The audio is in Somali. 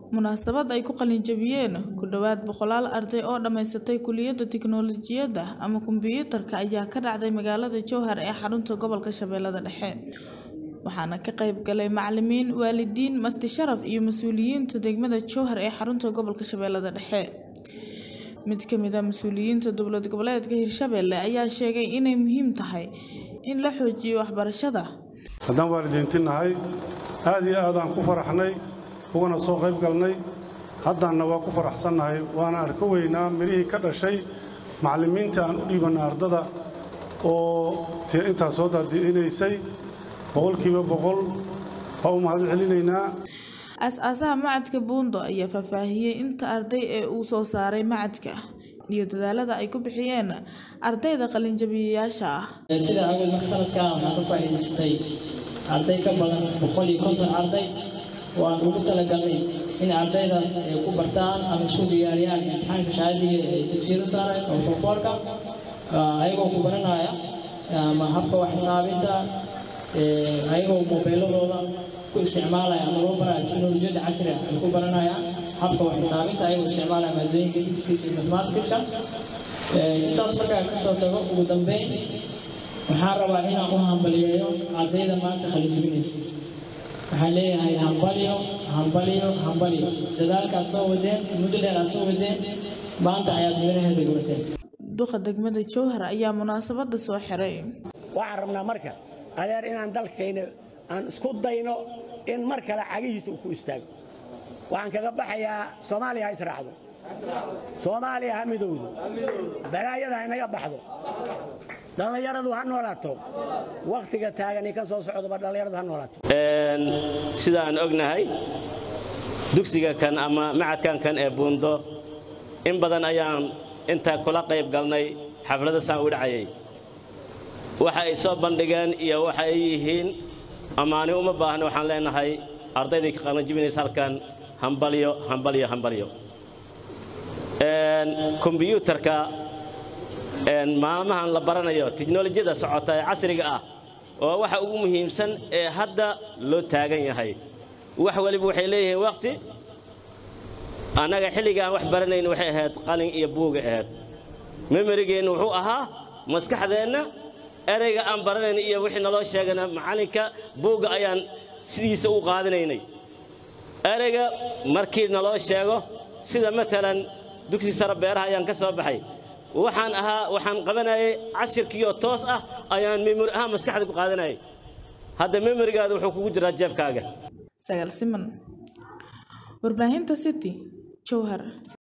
munaasabad ay ku qalinjabiyeen ku dhowaad boqolaal arday oo dhammaysatay kuliyadda tiknoolajiyadda ama kombiyuutarka ayaa ka dhacday magaalada jowhar ee xarunta gobolka shabeellada dhexe waxaana ka qayb galay macalimiin waalidiin marti sharaf iyo mas-uuliyiinta degmada jowhar ee xarunta gobolka shabeellada dhexe mid ka mid a mas-uuliyiinta dowlad goboleedka hirshabelle ayaa sheegay inay muhiim tahay in la xoojiyo waxbarashada haddaan waalidiinti nahay aad iyo aadaan ku faraxnay ugana soo qayb galnay haddaanna waa ku faraxsannahay waana arka weynaa midhihii ka dhashay macallimiinta aan u dhiibanna ardada oo intaas soo daadi'inaysay boqolkiiba boqol waa u mahad celinaynaa as-aasaha macadka buundo ayaa faahfaahiyey inta arday ee uu soo saaray macadka iyo dadaalada ay ku bixiyeen ardayda qalinjabiyayaasha ah sida awgeed marka sanadkan waxaan ka faa'iidaystay arday ka badan boqol iyo konton arday waan ugu talagalnay in ardaydaas ay ku bartaan ama isku diyaariyaan imtixaanka shahaadiga ee dugsiyada sare oo foorfoorka ayagoo ku baranaya ama habka wax xisaabinta ayagoo mobeeladooda ku isticmaalaya ama loo baraya teknolojiyadda casriga ay ku baranayaan habka wax xisaabinta ayagoo isticmaalaya maadooyinka fisikis iyo mathematicska intaas markaa kasoo tago ugu dambeyn waxaan rabaa inaan u hambaliyeeyo ardayda maanta khalijibinaysa waxaan leeyahay hambalyo hambalyo hambalyo dadaalkaad soo wadeen muddo dheer aad soo wadeen maanta ayaad miraheeda gabateen duqa degmada jowhar ayaa munaasabada soo xiray waxaan rabnaa marka adeer inaan dalkayna aan isku dayno in mar kale cagihiisa uu ku istaago waxaan kaga baxayaa soomaaliya ha israacdo soomaaliya ha midowdo balaayada ha inaga baxdo dhallinyaradu ha noolaato wakhtiga taagani ka soo socdoba dhallinyaradu ha noolaato sida aan ognahay dugsiga kan ama macadkan kan ee buundo in badan ayaan intaa kula qayb galnay xaflada saan u dhacayay waxa ay soo bandhigeen iyo waxa ay yihiin ammaani uma baahna waxaan leenahay ardaydii ka qalanjibinaysa halkan hambalyo hambalyo hambalyo kombiyuutarka maalmahan la baranayo tiknolojiyada socota ee casriga ah oo waxa ugu muhiimsan ee hadda loo taagan yahay wax waliba waxay leeyihiin waqti annaga xilligaan wax baranayn waxay ahayd qalin iyo buuga ahayd memerigeennu wuxuu ahaa maskaxdeenna ereyga aan baranayn iyo wixii naloo sheegana macallinka buugga ayaan sidiisa u qaadanaynay ereyga markii naloo sheego sida matalan dugsi sare beeraha ayaan ka soo baxay waxaan ahaa waxaan qabanayay cashirkiioo toos ah ayaan memori ahaan maskaxda ku qaadanayay hadda memorigaada wuxuu kugu jiraa jeebkaaga sagaal siman warbaahinta city jowhar